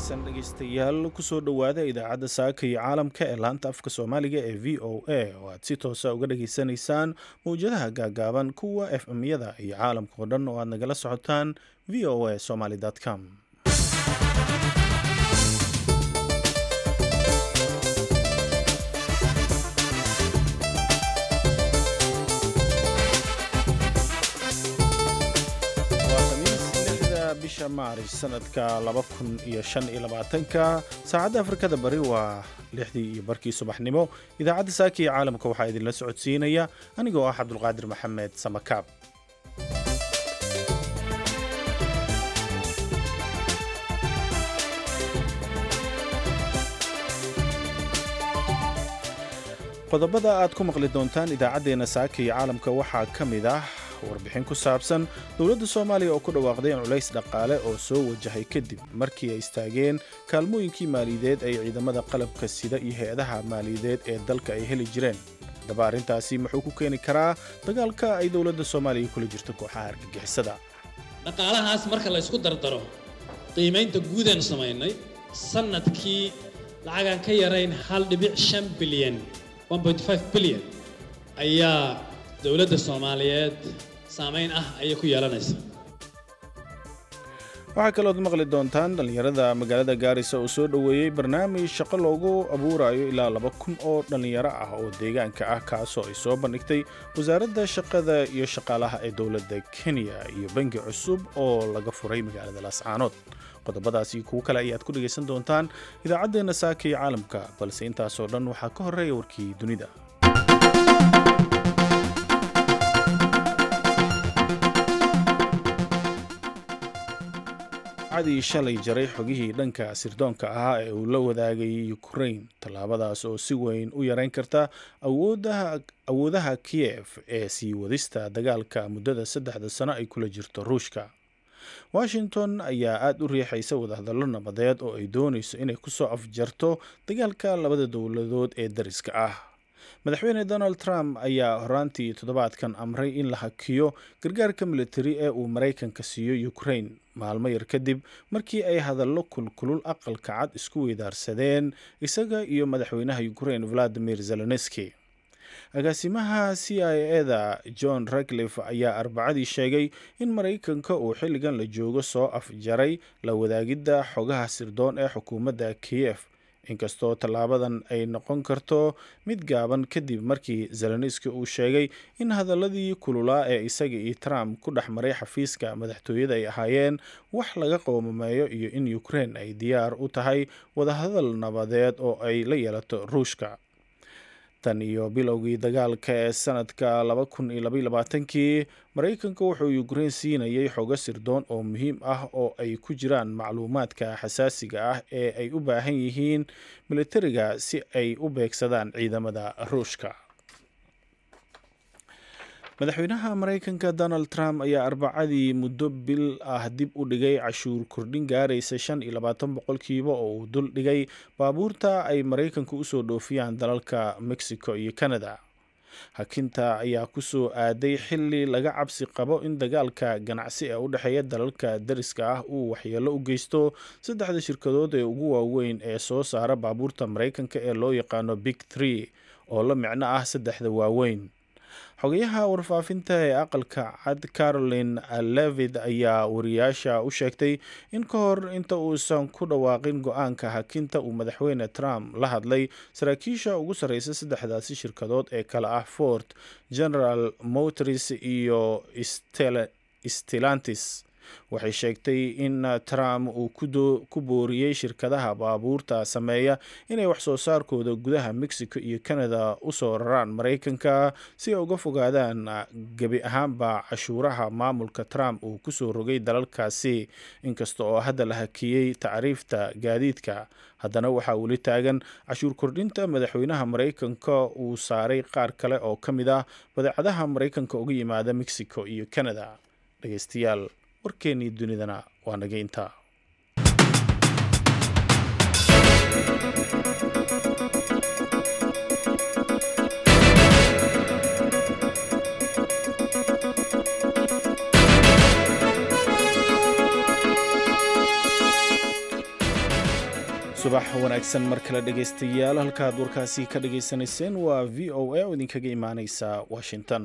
wanaagsan dhegaystayaal kusoo dhowaada idaacadda saaka iyo caalamka ee laanta afka soomaaliga ee v o a oo aad si toosa uga dhageysanaysaan mowjadaha gaagaaban kuwa f m-yada iyo caalamka oo dhan oo aad nagala socotaan v o a somaly com bisha maaris sanadka ka saacadda afrikada bari waa lixdii iyo barkii subaxnimo idaacadda saaka iyo caalamka waxaa idinla socodsiinaya anigoo ah cabdulqaadir maxamed samakaab qodobada aad ku maqli doontaan idaacaddeenna saaka iyo caalamka waxaa ka mid ah warbixin ku saabsan dowladda soomaaliya oo ku dhawaaqday in culays dhaqaale oo soo wajahay kadib markii ay istaageen kaalmooyinkii maaliyadeed ay ciidamada qalabka sida iyo hay-adaha maaliyadeed ee dalka ay heli jireen haddaba arrintaasi muxuu ku keeni karaa dagaalka ay dowladda soomaaliya kula jirto kooxaha argagixisada dhaqaalahaas marka la ysku dardaro qiimaynta guudaan samaynay sannadkii lacagaan ka yarayn hal dhibic shan bilyan bilyan ayaa dowladda soomaaliyeed saamayn ah ayay ku yeelanaysaa waxaa kalood maqli doontaan dhallinyarada magaalada gaarisa oo soo dhoweeyey barnaamij shaqo loogu abuurayo ilaa laba kun oo dhallinyaro ah oo deegaanka ah kaasoo ay soo bandhigtay wasaaradda shaqada iyo shaqaalaha ee dowladda kenya iyo bangi cusub oo laga furay magaalada laascaanood qodobadaasi kuwo kale ayaad ku dhegaysan doontaan idaacaddeenna saaka iyo caalamka balse intaasoo dhan waxaa ka horreeya warkii dunida cadii shalay jaray xogihii dhanka sirdoonka ahaa ee uu la wadaagay ukrain tallaabadaas oo si weyn u yareyn karta awoodaha kiyef ee sii wadista dagaalka muddada saddexda sano ay kula jirto ruushka washington ayaa aada u riixaysa wadahadallo nabadeed oo ay doonayso inay kusoo afjarto dagaalka labada dowladood ee dariska ah madaxweyne donald trump ayaa horaantii toddobaadkan amray in la hakiyo gargaarka militari ee uu maraykanka siiyo ukrain maalmo yar kadib markii ay hadallo kulkulul aqalka cad isku weydaarsadeen isaga iyo madaxweynaha ukrain valadimir zelenski agaasimaha c i eda john ragliff ayaa arbacadii sheegay in maraykanka uu xilligan la joogo soo afjaray la wadaagidda xogaha sirdoon ee xukuumadda kiyef inkastoo tallaabadan ay noqon karto mid gaaban kadib markii zelenski uu sheegay in hadaladii kululaa ee isaga iyo trump ku dhex maray xafiiska madaxtooyada ay ahaayeen wax laga qoomameeyo iyo in ukrain ay diyaar u tahay wadahadal nabadeed oo ay la yeelato ruushka tan iyo bilowgii dagaalka ee sanadka kii maraykanka wuxuu ukrain siinayay xogo sirdoon oo muhiim ah oo ay ku jiraan macluumaadka xasaasiga ah ee ay u baahan yihiin militariga si ay u beegsadaan ciidamada ruushka madaxweynaha maraykanka donald trump ayaa arbacadii muddo bil ah dib u dhigay cashuur kordhin gaaraysa shan iyo labaatan boqolkiiba oo uu dul dhigay baabuurta ay maraykanka usoo dhoofiyaan dalalka mexico iyo canada hakinta ayaa kusoo aaday xili laga cabsi qabo in dagaalka ganacsi ee u dhexeeya dalalka dariska ah uu waxyeelo u geysto saddexda shirkadood ee ugu waaweyn ee soo saara baabuurta maraykanka ee loo yaqaano big tree oo la micno ah saddexda waaweyn xogayaha warfaafinta ee aqalka cad caroline levid ayaa wariyaasha u sheegtay in ka hor inta uusan ku dhawaaqin go-aanka hakinta uu madaxweyne trump la hadlay saraakiisha ugu sarreysa saddexdaasi shirkadood ee kale ah fort general motors iyo stellantis waxay sheegtay in trump uu ku booriyey shirkadaha baabuurta sameeya inay waxsoo saarkooda gudaha mexico iyo canada usoo raraan maraykanka si ay uga fogaadaan gebi ahaanba cashuuraha maamulka trump uu kusoo rogay dalalkaasi inkasta oo hadda la hakiyey tacriifta gaadiidka haddana waxaa weli taagan cashuur kordhinta madaxweynaha maraykanka uu saaray qaar kale oo ka mid ah badeecadaha maraykanka uga yimaada mexico iyo canada dhegeystayaal warkeennii dunidana waa naga intaa subax wanaagsan mar kale dhegaystayaal halkaad warkaasi ka dhagaysanayseen waa v o a oo idinkaga imaaneysa washington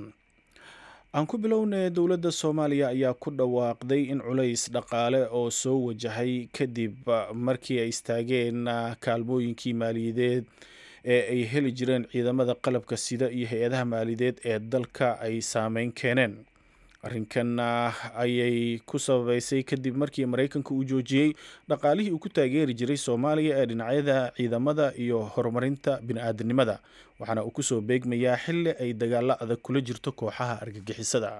aan ku bilownay dowladda soomaaliya ayaa ku dhawaaqday in culays dhaqaale oo soo wajahay kadib markii ay istaageen kaalmooyinkii maaliyadeed ee ay heli jireen ciidamada qalabka sida iyo hay-adaha maaliyadeed ee dalka ay saameyn keeneen arrinkan ayay ku sababeysay kadib markii maraykanka uu joojiyey dhaqaalihii uu ku taageeri jiray soomaaliya ee dhinacyada ciidamada iyo horumarinta bini-aadamnimada waxaana uu kusoo beegmayaa xilli ay dagaalo adag kula jirto kooxaha argagixisada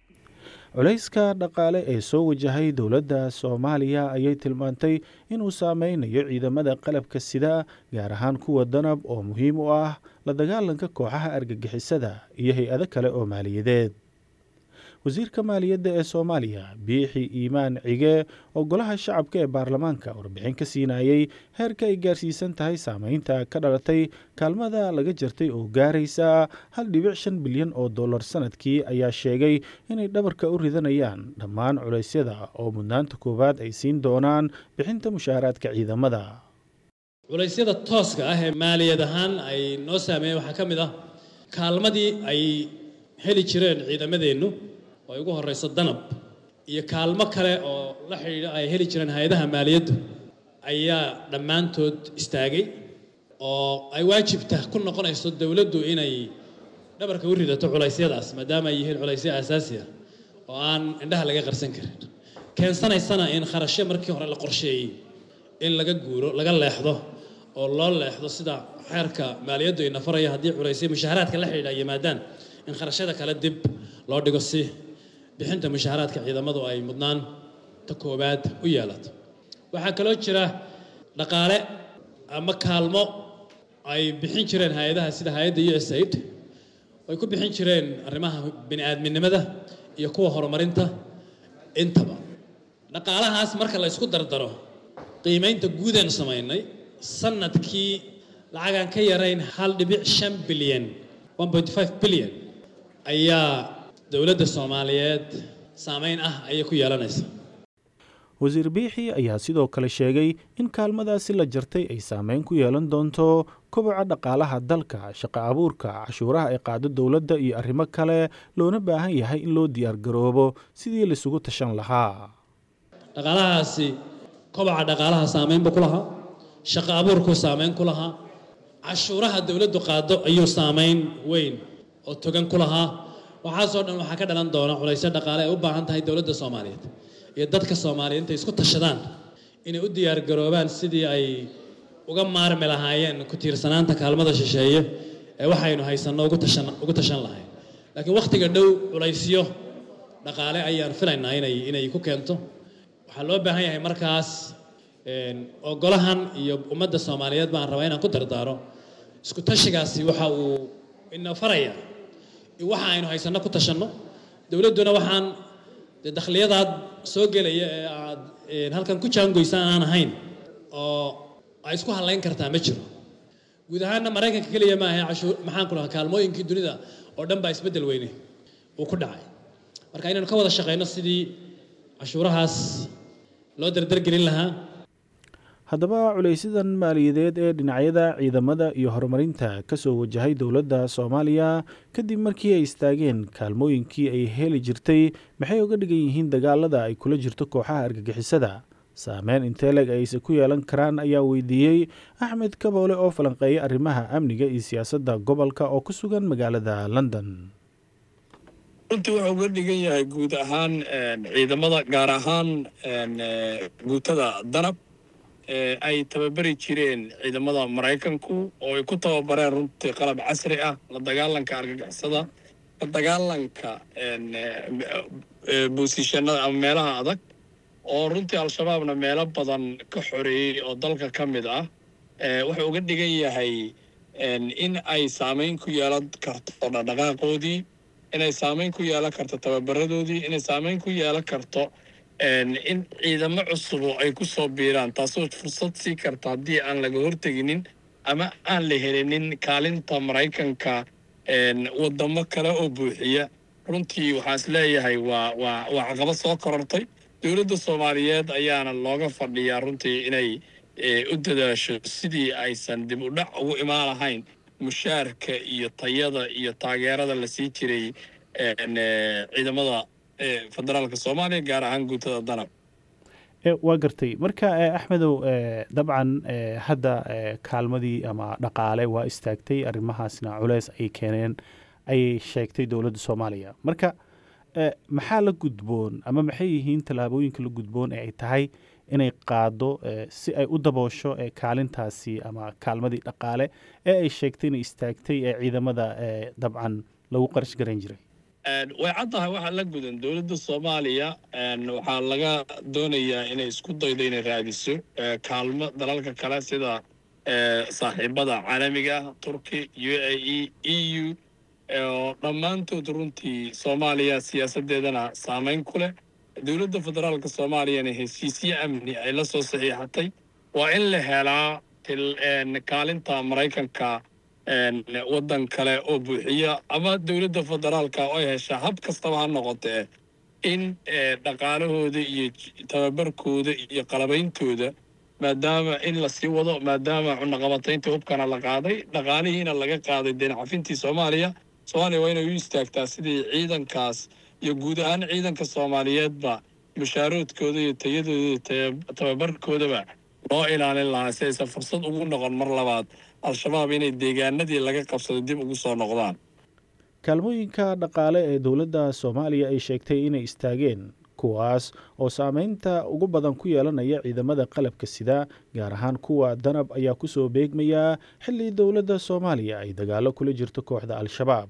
culayska dhaqaale ee soo wajahay dowladda soomaaliya ayay tilmaantay inuu saameynayo ciidamada qalabka sida gaar ahaan kuwa danab oo muhiim u ah la dagaalanka kooxaha argagixisada iyo hay-ado kale oo maaliyadeed wasiirka maaliyadda ee soomaaliya biixi iimaan cige oo golaha shacabka ee baarlamaanka warbixin ka siinayey heerka ay gaarsiisan tahay saameynta ka dhalatay kaalmada laga jartay oo gaaraysa hal dhibic shan bilyan oo dollar sanadkii ayaa sheegay inay dhabarka u ridanayaan dhammaan culeysyada oo mudnaanta koowaad ay siin doonaan bixinta mushaaraadka ciidamada culaysyada tooska ah ee maaliyad ahaan ay noo saameeyeen waxaa ka mid ah kaalmadii ay heli jireen ciidamadeennu oo ay ugu horrayso danab iyo kaalmo kale oo la xidhiidha ay heli jireen hay-adaha maaliyaddu ayaa dhammaantood istaagay oo ay waajibta ku noqonayso dowladdu inay dhabarka u ridato culaysyadaas maadaama ay yihiin culaysyo aasaasi ah oo aan indhaha laga qarsan karin keensanaysana in kharashyo markii hore la qorsheeyey in laga guuro laga leexdo oo loo leexdo sida xeerka maaliyaddu ina faraya haddii culaysyo mushaaharaadka la xidhiidha yimaadaan in kharashyada kale dib loo dhigo si bixinta mushaaharaadka ciidamadu ay mudnaan ta koowaad u yeelato waxaa kaloo jira dhaqaale ama kaalmo ay bixin jireen hay-adaha sida hay-adda u s aid ay ku bixin jireen arrimaha bini-aadminimada iyo kuwa horumarinta intaba dhaqaalahaas marka la ysku dardaro qiimaynta guudaan samaynay sanadkii lacagaan ka yarayn hal dhibic shan bilyan one point five bilyan ayaa dowladda soomaaliyeed saameyn ah ayay ku yeelanaysa wasiir biixi ayaa sidoo kale sheegay in kaalmadaasi la jartay ay saameyn ku yeelan doonto koboca dhaqaalaha dalka shaqo abuurka cashuuraha ay qaado dowladda iyo arrimo kale loona baahan yahay in loo diyaargaroobo sidii laisugu tashan lahaa dhaqaalahaasi koboca dhaqaalaha saameyn buu ku lahaa shaqo abuurkuu saameyn ku lahaa cashuuraha dowladdu qaado ayuu saameyn weyn oo togan ku lahaa waxaasoo dhan waxaa ka dhalan doona culaysyo dhaqaale ay u baahan tahay dowladda soomaaliyeed iyo dadka soomaaliyeed intay isku tashadaan inay u diyaargaroobaan sidii ay uga maarmi lahaayeen ku tiirsanaanta kaalmada shisheeye ee waxaynu haysanno ugu tashan ugu tashan lahayn laakiin wakhtiga dhow culaysyo dhaqaale ayaan filaynaa inay inay ku keento waxaa loo baahan yahay markaas oo golahan iyo ummadda soomaaliyeed baan rabaa inaan ku dardaaro isku tashigaasi waxa uu ina faraya waxa aynu haysanno ku tashanno dowladduna waxaan dee dakhliyadaad soo gelaya ee aad halkan ku jaangoysaan aan ahayn oo ay isku hadlayn kartaa ma jiro guud ahaanna maraykanka keliya ma ahe cashuur maxaan ku lahaa kaalmooyinkii dunida oo dhan baa isbeddel weyne uu ku dhacay marka inaynu ka wada shaqayno sidii cashuurahaas loo dardargelin lahaa haddaba culaysadan maaliyadeed ee dhinacyada ciidamada iyo horumarinta ka soo wajahay dowladda soomaaliya kadib markii ay istaageen kaalmooyinkii ay heli jirtay maxay uga dhigan yihiin dagaalada ay kula jirto kooxaha argagixisada saameyn inteleg ayse ku yeelan karaan ayaa weydiiyey axmed kaboole oo falanqeeya arrimaha amniga iyo siyaasadda gobolka oo ku sugan magaalada london runtii wuxuu uga dhigan yahay guud ahaan ciidamada gaar ahaan guutada danab ay tababari jireen ciidamada maraykanku oo ay ku tababareen runtii qalab casri ah la dagaalanka argagixisada la dagaalanka boosishanada ama meelaha adag oo runtii al-shabaabna meelo badan ka xoreeyey oo dalka ka mid ah wuxuu uga dhigan yahay in ay saameyn ku yeelan karto dhaqdhaqaaqoodii inay saameyn ku yeelan karto tababaradoodii inay saameyn ku yeelan karto in ciidamo cusubo ay ku soo biiraan taasoo fursad sii karta haddii aan laga horteginin ama aan la helinin kaalinta maraykanka wadamo kale oo buuxiya runtii waxaan is leeyahay waa waa waa caqabad soo korortay dowladda soomaaliyeed ayaana looga fadhiyaa runtii inay u dadaasho sidii aysan dib u dhac ugu imaan lahayn mushaarka iyo tayada iyo taageerada la sii jiray ciidamada federaalka soomaaliya gaar ahaan guutada danab waa gartay marka axmedow dabcan hadda kaalmadii ama dhaqaale waa istaagtay arrimahaasna culeys ay keeneen ayay sheegtay dowladda soomaaliya marka maxaa la gudboon ama maxay yihiin tallaabooyinka la gudboon ee ay tahay inay qaado si ay u daboosho kaalintaasi ama kaalmadii dhaqaale ee ay sheegtay inay istaagtay ee ciidamada dabcan lagu qarash garan jiray way caddahay waxaa la gudan dowladda soomaaliya waxaa laga doonayaa inay isku daydo inay raadiso kaalmo dalalka kale sida saaxiibada caalamiga ah turki u a e e u oo dhammaantood runtii soomaaliya siyaasaddeedana saamayn ku leh dowladda federaalka soomaaliyana heshiisyo amni ay la soo saxiixatay waa in la helaa kaalinta maraykanka waddan kale oo buuxiya ama dowladda federaalka oo ay heshaa hab kastaba ha noqotee in dhaqaalahooda iyo tababarkooda iyo qalabeyntooda maadaama in lasii wado maadaama cunaqabatayntii hubkana la qaaday dhaqaalihiina laga qaaday deencafintii soomaaliya soomaaliya waa inay u istaagtaa sidii ciidankaas iyo guud ahaan ciidanka soomaaliyeedba mushaaroodkooda iyo tayadooda iyo tababarkoodaba loo ilaalin lahaa si aysan fursad ugu noqon mar labaad al-shabaab inay deegaanadii laga qabsado dib ugu soo noqdaan kaalmooyinka dhaqaale ee dowladda soomaaliya ay sheegtay inay istaageen kuwaas oo saameynta ugu badan ku yeelanaya ciidamada qalabka sida gaar ahaan kuwa danab ayaa ku soo beegmayaa xilli dowladda soomaaliya ay dagaalo kula jirto kooxda al-shabaab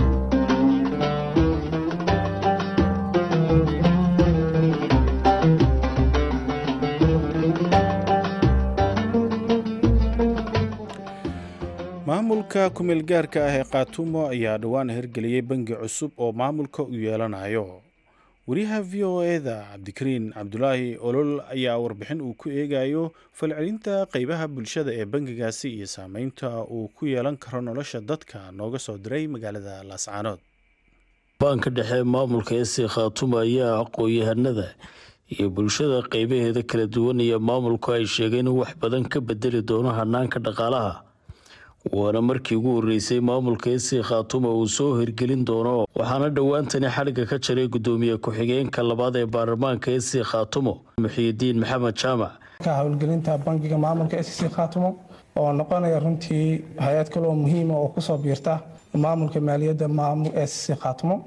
maamulka kumeel gaarka ah ee kaatumo ayaa dhowaan hirgeliyey bangi cusub oo maamulka u yeelanayo wariyaha v o eda cabdikariin cabdulaahi olol ayaa warbixin uu ku eegayo falcelinta qeybaha bulshada ee bangigaasi iyo saameynta uu ku yeelan karo nolosha dadka nooga soo diray magaalada laascaanood baanka dhexe maamulka esi khaatumo ayaa aqoon-yahanada iyo bulshada qeybaheeda kala duwan iyo maamulku ay sheegeen in wax badan ka bedeli doono hanaanka dhaqaalaha waana markii ugu horeysay maamulka esi khaatuma uu soo hirgelin doono waxaana dhowaantani xadhigga ka jaray gudoomiye ku-xigeenka labaad ee baarlamaanka esi khaatumo muxiyidiin maxamed jaamac ka howlgelinta bangiga maamulka sc khaatumo oo noqonaya runtii hay-ad kale oo muhiima oo kusoo biirta maamulka maaliyadda sc khaatumo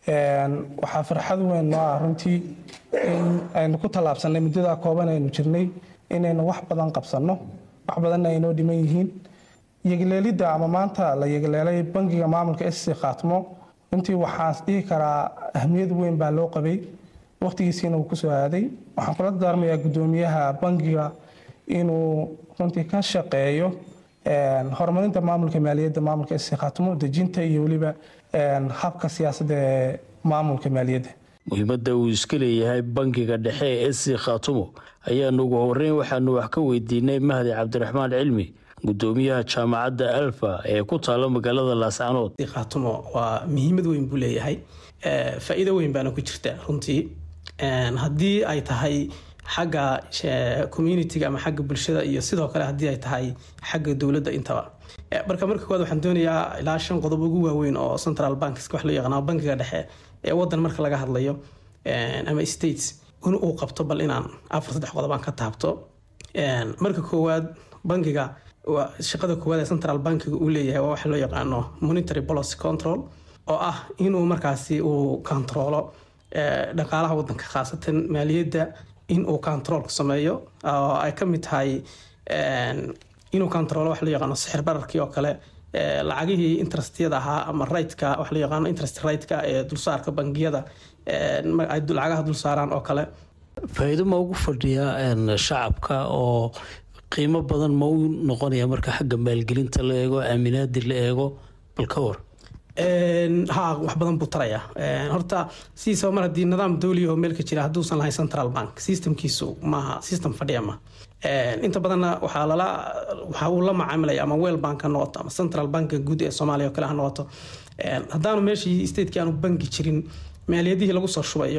waxaa farxad weyn noo ah runtii in aynu ku tallaabsanay muddadaa kooban aynu jirnay inaynu wax badan qabsanno wax badanna aynoo dhiman yihiin yegleelidda ama maanta la yegleelay bangiga maamulka sc khaatmo runtii waxaan dhihi karaa ahmiyad weyn baa loo qabay waqtigiisiina uu kusoo aaday waxaan kula daarmayaa gudoomiyaha bangiga inuu runtii ka shaqeeyo horumarinta maamulka maaliyadda maamulka sc khaatmo dejinta iyo weliba habka siyaasadda ee maamulka maaliyadda muhiimadda uu iska leeyahay bangiga dhexe ee sc khaatumo ayaanu ugu horeyn waxaanu wax ka weydiinay mahdi cabdiraxmaan cilmi gudoomiyaha jaamacadda alfa ee ku taala magaalada laascanood khaatumo waa muhiimad weyn buu leeyahay faa-iido weyn baana ku jirta runtii haddii ay tahay xagga communitiga ama xagga bulshada iyo sidoo kale haddii ay tahay xagga dowladda intaba marka marka koowaad waxaan doonayaa ilaa shan qodob ugu waaweyn oo central banks wax loo yaqaano bankiga dhexe ee wadan marka laga hadlayo ama states in uu qabto bal inaan afar saddex qodob aan ka taabto marka koowaad bankiga shaqada koowaad ee central bankiga uu leeyahay waa waxa loo yaqaano monetary policy control oo ah inuu markaasi uu kontaroolo dhaqaalaha wadanka khaasatan maaliyadda in uu controlku sameeyo oo ay ka mid tahay inuu controlo wax loo yaqaano sixir bararkii oo kale lacagihii interestyada ahaa ama rightka wax loo yaqaano interest rightka ee dulsaarka bangiyada ay lacagaha dul saaraan oo kale faa-iido ma ugu fadhiyaa shacabka oo qiimo badan ma u noqonaya marka xagga maalgelinta la eego aaminaadi la eego bal ka war ha wax badan buu taraya horta sidiisaba mar haddii nidaam dowliya oo meelka jira hadduusan lahayn central bank systemkiisu maaha system fadhiya ma inta badanna waxaa lala waxa uu la macaamilaya ama weel bank ha noqoto ama central banka guud ee soomaaliya oo kale ha noqoto haddaanu meeshii stateki aanu banki jirin maaliyadihii lagu soo shubayo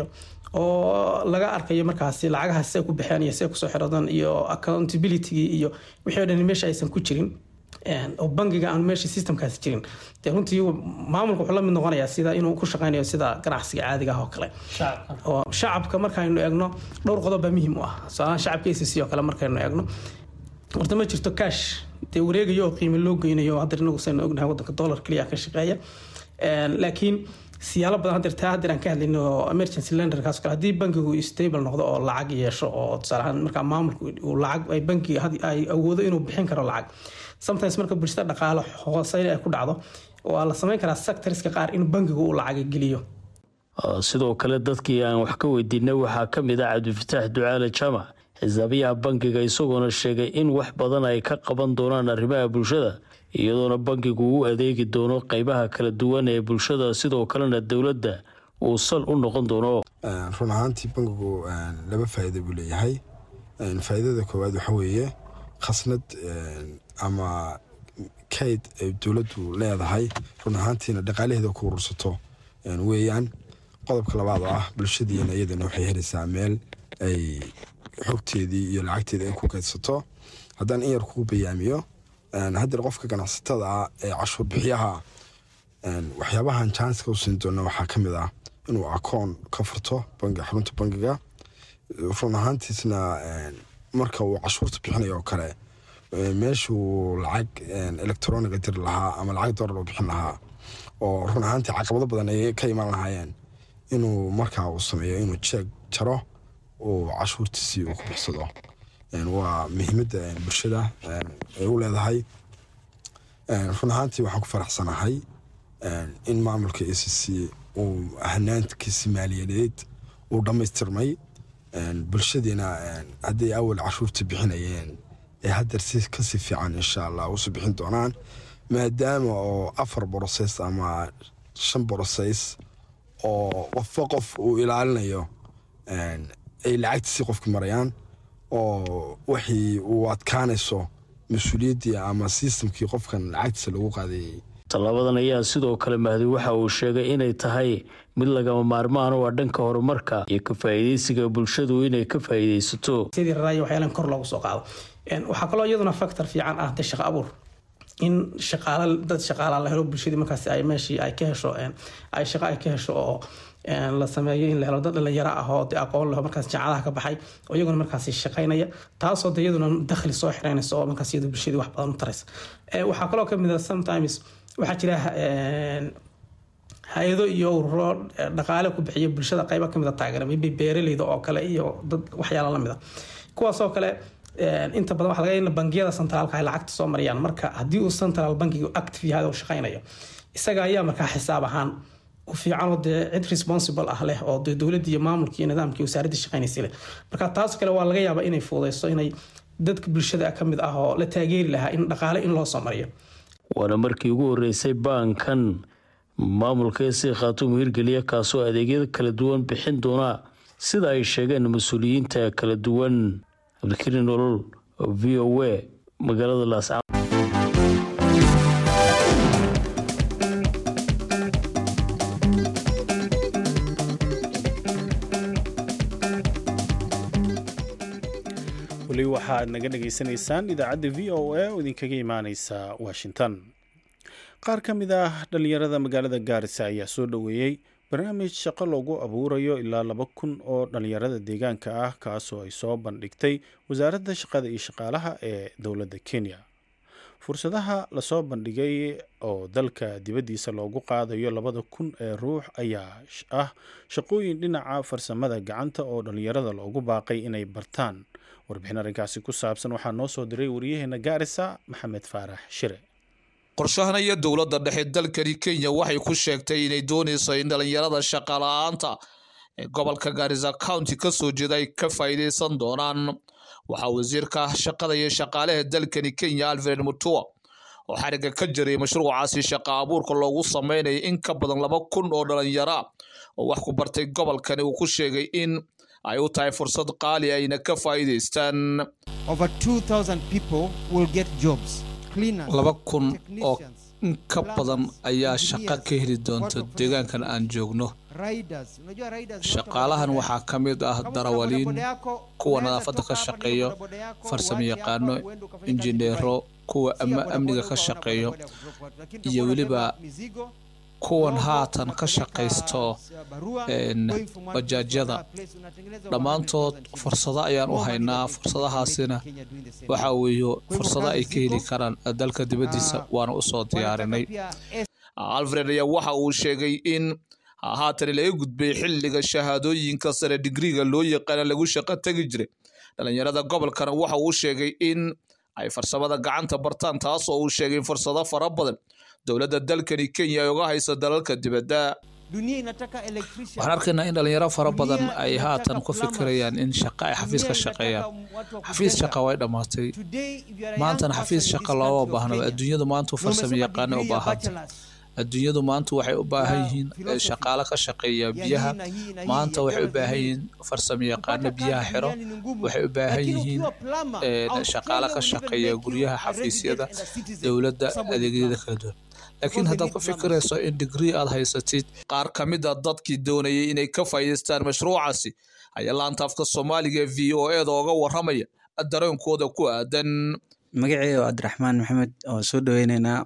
oo laga arkayo markaasi lacagaha see ku baxeen iyo see kusoo xiradaan iyo accountability iyo wixii o dhan meesha aysan ku jirin oo bangiga aan meesha systemkaasi jirin dee runtii maamulka wuxuu la mid noqonayaa sida inuu ku shaqeynayo sida ganacsiga caadiga ah oo kale oo shacabka markaynu eegno dhowr qodob baa muhiim u ah tusaalahaan shacabka acc oo kale markaynu eegno horta ma jirto cash dee wareegayo oo qiimo loo geynayo hadda inagu saynu ognahay wadanka dollar keliya ka shaqeeya laakiin siyaalo badan hadeer taa hadeer aan ka hadlayno oo emergency lenderkaas kale haddii bankigu stable noqdo oo lacag yeesho oo tusaalahaan markaa maamulku uu lacag ay bankiga ay awoodo inuu bixin karo lacag sometimes marka bulshada dhaqaalo hooseyna ay ku dhacdo waa la samayn karaa sectorska qaar in bankigu uu lacaga geliyo sidoo kale dadkii aan wax ka weydiinay waxaa ka mid ah cabdifataax ducaale jaamac xisaabiyaha bankiga isagoona sheegay in wax badan ay ka qaban doonaan arrimaha bulshada iyadoona bankigu u adeegi doono qeybaha kala duwan ee bulshada sidoo kalena dowladda uu sal u noqon doono run ahaantii bankigu laba faa'iida buu leeyahay faa'iidada koowaad waxa weeye khasnad ama kayd ay dowladdu leedahay run ahaantiina dhaqaalaheeda ku urursato weeyaan qodobka labaad oo ah bulshadiina iyadana waxay helaysaa meel ay xogteedii iyo lacagteeda ay ku kaydsato haddaan in yar kugu bayaamiyo haddeer qofka ganacsatada ah ee cashuur bixiyaha waxyaabahan janska u siin doona waxaa ka mid ah inuu akoon ka furto bangi xarunta bangiga run ahaantiisna marka uu cashuurta bixinayo oo kale meeshuu lacag electroniga diri lahaa ama lacag doolar u bixin lahaa oo run ahaantii caqabado badan ay ka imaan lahaayeen inuu markaa uu sameeyo inuu jeeg jaro uu cashuurtiisii uu ku bixsado waa muhiimadda bulshada ay u leedahay run ahaantii waxaan ku faraxsanahay in maamulka a c c uu hanaankiisi maaliyadeed uu dhammaystirmay bulshadiina hadday awal cashuurta bixinayeen ee haddeer si kasii fiican insha allah usu bixin doonaan maadaama oo afar boroseys ama shan boroseys oo qofba qof uu ilaalinayo ay lacagtiisii qofki marayaan oo waxii uu adkaanayso mas-uuliyaddii ama sistamkii qofkan lacagtiisa lagu qaadayay tallaabadan ayaa sidoo kale mahdi waxa uu sheegay inay tahay mid lagama maarmaan u ah dhanka horumarka iyo ka faa'iidaysiga bulshadu inay ka faa'iidaysato sidii raraaya waxyaalan kor loogu soo qaado waxaa kaloo iyaduna factor fiican ah de shaqo abuur in shaqaala dad shaqaala la helo bulshadii markaas ay meeshii ay ka hesho ay shaqo ay ka hesho oo la sameeyo in la helo dad dhalinyaro ah oo de aqoon leho markaas jaacadaha ka baxay oo iyaguna markaas shaqaynaya taasoo de iyaduna dakhli soo xireynaysa oo markaas iyadu bulshadii wax badan u taraysa waxaa kaloo kamid ah sometimes waxaa jira hay-ado iyo ururo dhaqaale ku bixiya bulshada qayba kamid a taageera maybe beeraleyda oo kale iyo dad waxyaala lamid a kuwaasoo kale inta badan waxa laga in bangiyada centraalka ay lacagta soo mariyaan marka haddii uu central bankigu active yahay oo shaqaynayo isaga ayaa markaa xisaab ahaan u fiican oo dee cid responsible ah leh oo dee dowladda iyo maamulka iyo nidaamka wasaaradda shaqaynaysa leh marka taas kale waa laga yaabaa inay fuudayso inay dadka bulshada ka mid ah oo la taageeri lahaa in dhaqaale in loo soo mariyo waana markii ugu horeysay baankan maamulka esi khaatuum hirgeliya kaasoo adeegyada kala duwan bixin doona sida ay sheegeen mas-uuliyiinta kala duwan cabdikariin nolol v o a magaalada laasca weli waxaad naga dhagaysanaysaan idaacadda v o a oo idinkaga imaaneysa washington qaar ka mid ah dhallinyarada magaalada gaarisa ayaa soo dhoweeyey barnaamij shaqo loogu abuurayo ilaa laba kun oo dhallinyarada deegaanka ah kaasoo ay soo bandhigtay wasaaradda shaqada iyo shaqaalaha ee dowladda kenya fursadaha lasoo bandhigay oo dalka dibaddiisa loogu qaadayo labada kun ee ruux ayaa ah shaqooyin dhinaca farsamada gacanta oo dhallinyarada loogu baaqay inay bartaan warbixin arrinkaasi ku saabsan waxaa noo soo diray wariyaheena gaarisa maxamed faarax shire qorshahan iyo dowladda dhexe dalkani kenya waxay ku sheegtay inay doonayso in dhallinyarada shaqala-aanta ee gobolka gaarisa county ka soo jeeda ay ka faa'iidaysan doonaan waxaa wasiirka shaqada iyo shaqaalaha dalkani kenya alfred mutua oo xariga ka jiray mashruucaasi shaqa abuurka loogu sameynaya in ka badan laba kun oo dhalinyara oo wax ku bartay gobolkani uu ku sheegay in ay u tahay fursad qaali ayna ka faa'iidaystaan laba kun oo in ka badan ayaa shaqo ka heli doonta deegaankan aan joogno shaqaalahan waxaa ka mid ah darawaliin kuwa nadaafadda ka shaqeeyo farsamo yaqaano injineero kuwa amniga ka shaqeeyo iyo weliba kuwan haatan ka shaqaysto bajaajyada dhammaantood fursado ayaan u haynaa fursadahaasina waxa weeyo fursado ay ka heli karaan dalka dibaddiisa waana usoo diyaarinay alfred ayaa waxa uu sheegay in haatan laga gudbay xilliga shahaadooyinka sare digriga loo yaqaana lagu shaqo tegi jiray dhalinyarada gobolkana waxa uu sheegay in ay farsamada gacanta bartaan taas oo uu sheegay fursado fara badan dowladda dalkani kenya ay uga hayso dalalka dibadda waxaan arkaynaa in dhalinyaro fara badan ay haatan ku fikirayaan in shaqa ay xafiis ka shaqeeyaan xafiis shaqa way dhammaatay maantana xafiis shaqa looma baahnaba adduunyadu maanta farsamo yaqaana u baahanta adduunyadu maanta waxay u baahan yihiin shaqaale ka shaqeeya biyaha maanta waxay u baahan yihiin farsamo yaqaano biyaha xiro waxay u baahan yihiin shaqaale ka shaqeeya guryaha xafiisyada dowladda adeegyada kala duwan laakiin haddaad ku fikirayso in digrii aad haysatid qaar ka mid a dadkii doonayay inay ka faa'iidaystaan mashruucaasi ayaa laanta afka soomaaliga ee v o eda oga warramaya dareenkooda ku aadan magaceeda waa cabdiraxmaan maxamed oo soo dhaweyneynaa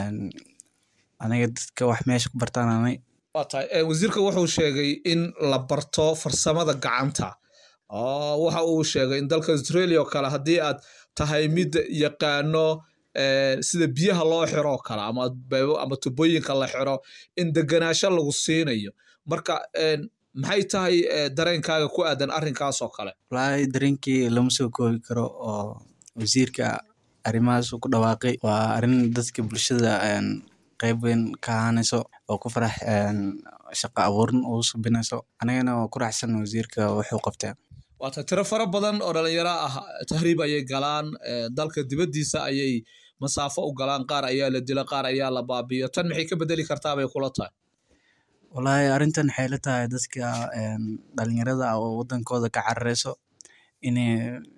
aniga dadka wax meesha ku bartaananay waa tahay wasiirka wuxuu sheegay in la barto farsamada gacanta waxa uu sheegay in dalka australia oo kale haddii aad tahay mid yaqaano sida biyaha loo xiro oo kale ama ama tubooyinka la xiro in deganaasho lagu siinayo marka maxay tahay dareenkaaga ku aadan arrinkaas oo kale wallaahi dareenkii lama soo koobi karo oo wasiirka arrimahaas uu ku dhawaaqay waa arrin dadka bulshada qayb weyn ka ahaanayso oo ku farax shaqa abuurin uu subinayso anigana waa ku raxsan wasiirka wuxuu qabtaa waata tiro fara badan oo dhalinyaro ah tahriib ayay galaan dalka dibaddiisa ayay masaafo u galaan qaar ayaa la dila qaar ayaa la baabiyo tan maxay ka bedeli kartaa bay kula tahay wallaahi arrintan waxay la tahay dadka dhalinyarada oo wadankooda ka carareyso inay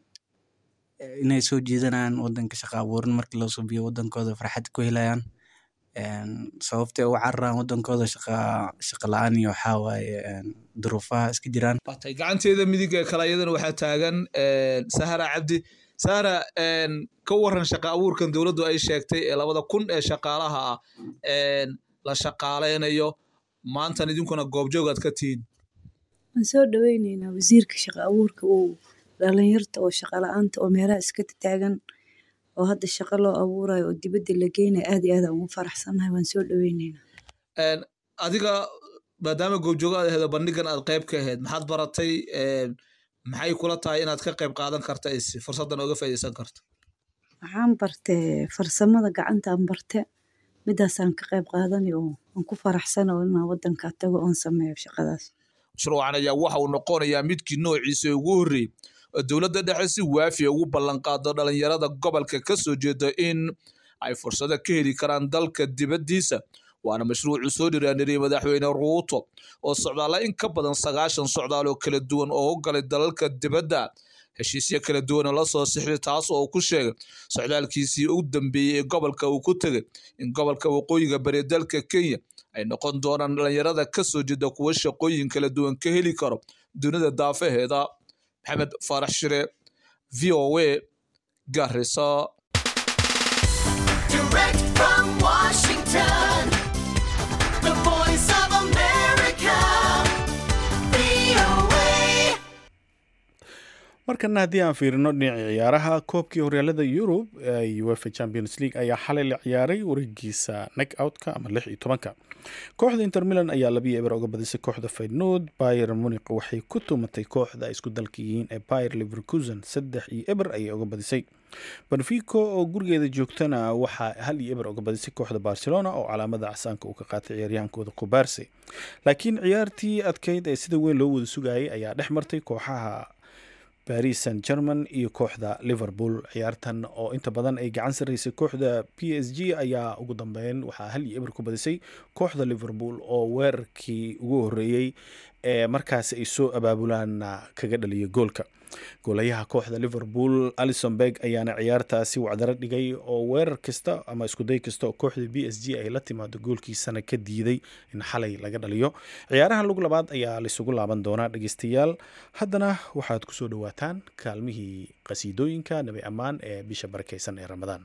inay soo jiidanayaan wadanka shaqa abuurin markii loo subiyo wadankooda farxad ku helayaan sababtay uga cararaan wadankooda shaqa shaqa la-aan iyo waxaa waaye duruufaha iska jiraan batay gacanteeda midig ee kale iyadana waxaa taagan sahara cabdi sahara ka waran shaqa abuurkan dowladdu ay sheegtay ee labada kun ee shaqaalaha ah la shaqaaleynayo maantan idinkuna goobjoog aad ka tihiin waan soo dhaweyneynaa wasiirka shaqa abuurka uu dhalinyarta oo shaqa la-aanta oo meelaha iska taagan oo hadda shaqo loo abuurayo oo dibadda la geynayo aad iyo aad aan ugu faraxsannahay waan soo dhaweyneynaa adiga maadaama goobjoogo aad aheedo bandhigan aad qayb ka ahayd maxaad baratay maxay kula tahay inaad ka qayb qaadan karta is fursaddan oga faa'iidaysan karto waxaan bartay farsamada gacantaan barte midaasaan ka qayb qaadanay oo aan ku faraxsana oo inaan waddanka tago oon sameeyo shaqadaas mashruucan ayaa waxa uu noqonayaa midkii noociisa ugu horreeyey oo dowladda dhexe si waafiya ugu ballanqaado dhalinyarada gobolka ka soo jeeda in ay fursado ka heli karaan dalka dibaddiisa waana mashruucu soo dhiraaniriyey madaxweyne ruuto oo socdaalla in ka badan sagaashan socdaal oo kala duwan oo u galay dalalka dibadda heshiisyo kala duwana la soo sixday taas oo ku sheegay socdaalkiisii u dambeeyey ee gobolka uu ku tegay in gobolka waqooyiga bari dalka kenya ay noqon doonaan dhalinyarada ka soo jeeda kuwa shaqooyin kala duwan ka heli karo dunida daafaheeda maxamed faarax shire v o a garisa markana haddii aan fiirino dhinaca ciyaaraha koobkii horyaalada yurub ee uefa champions league ayaa xalay la ciyaaray wareegiisa neck outka ama lix iyo tobanka kooxda inter milan ayaa labiyo eber uga badisay kooxda faydnood bayer muniq waxay ku tumatay kooxda ay isku dalka yihiin ee bayer leverkusen saddex iyo eber ayay uga badisay benfico oo gurigeeda joogtana waxaa hal iyo eber uga badisay kooxda barcelona oo calaamada casaanka uu ka qaatay ciyaaryahankooda kubaarse laakiin ciyaartii adkeyd ee sida weyn loo wada sugayay ayaa dhex martay kooxaha baris san german iyo kooxda liverpool ciyaartan oo inta badan ay gacan saraysay kooxda p s g ayaa ugu dambeyn waxaa hal iyo eber ku badisay kooxda liverpool oo weerarkii ugu horeeyey ee markaasi ay soo abaabulaanna kaga dhaliya goolka goolayaha kooxda liverpool alison berg ayaana ciyaartaasi wacdaro dhigay oo weerar kasta ama iskuday kasta oo kooxda b s g ay la timaado goolkiisana ka diiday in xalay laga dhaliyo ciyaaraha lug labaad ayaa laisugu laaban doonaa dhegeystayaal haddana waxaad kusoo dhawaataan kaalmihii qasiidooyinka nabi ammaan ee bisha barakeysan ee ramadaan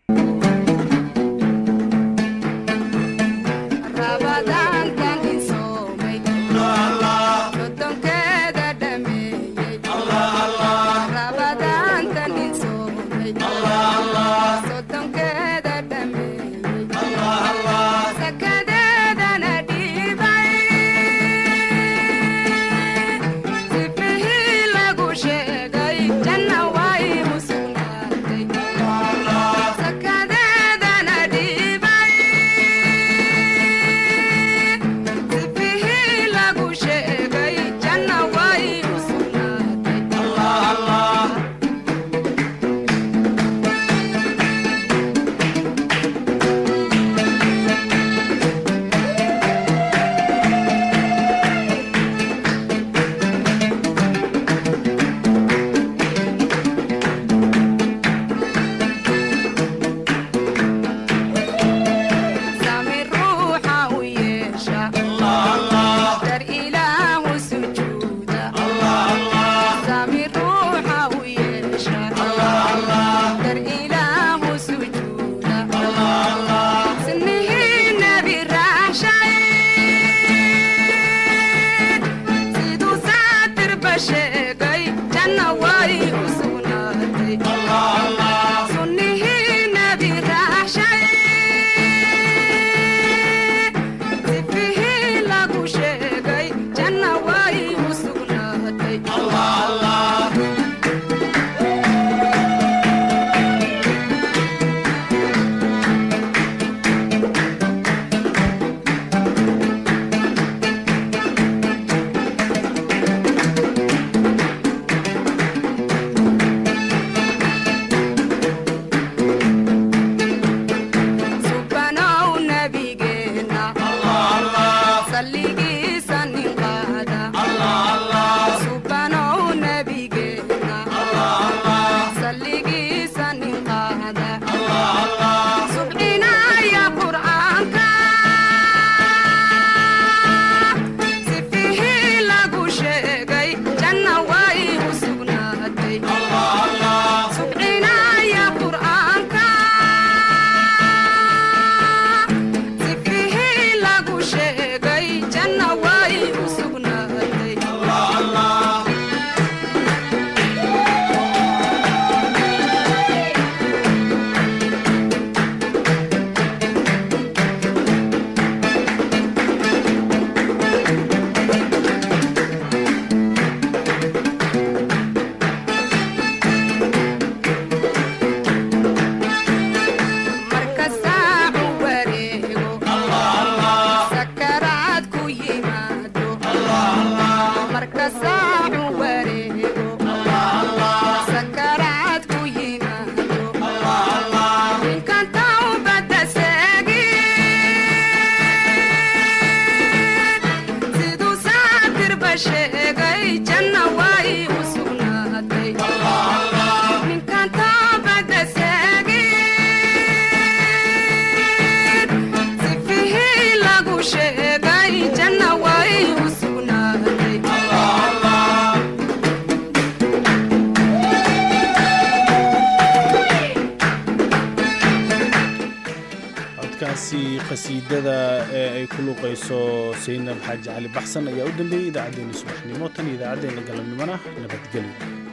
qasiidada ee ay ku luuqayso saynab xaaji cali baxsan ayaa u dambeeyey idaacaddeenna subaxnimo tan iyo idaacaddeenna galabnimona nabadgelyo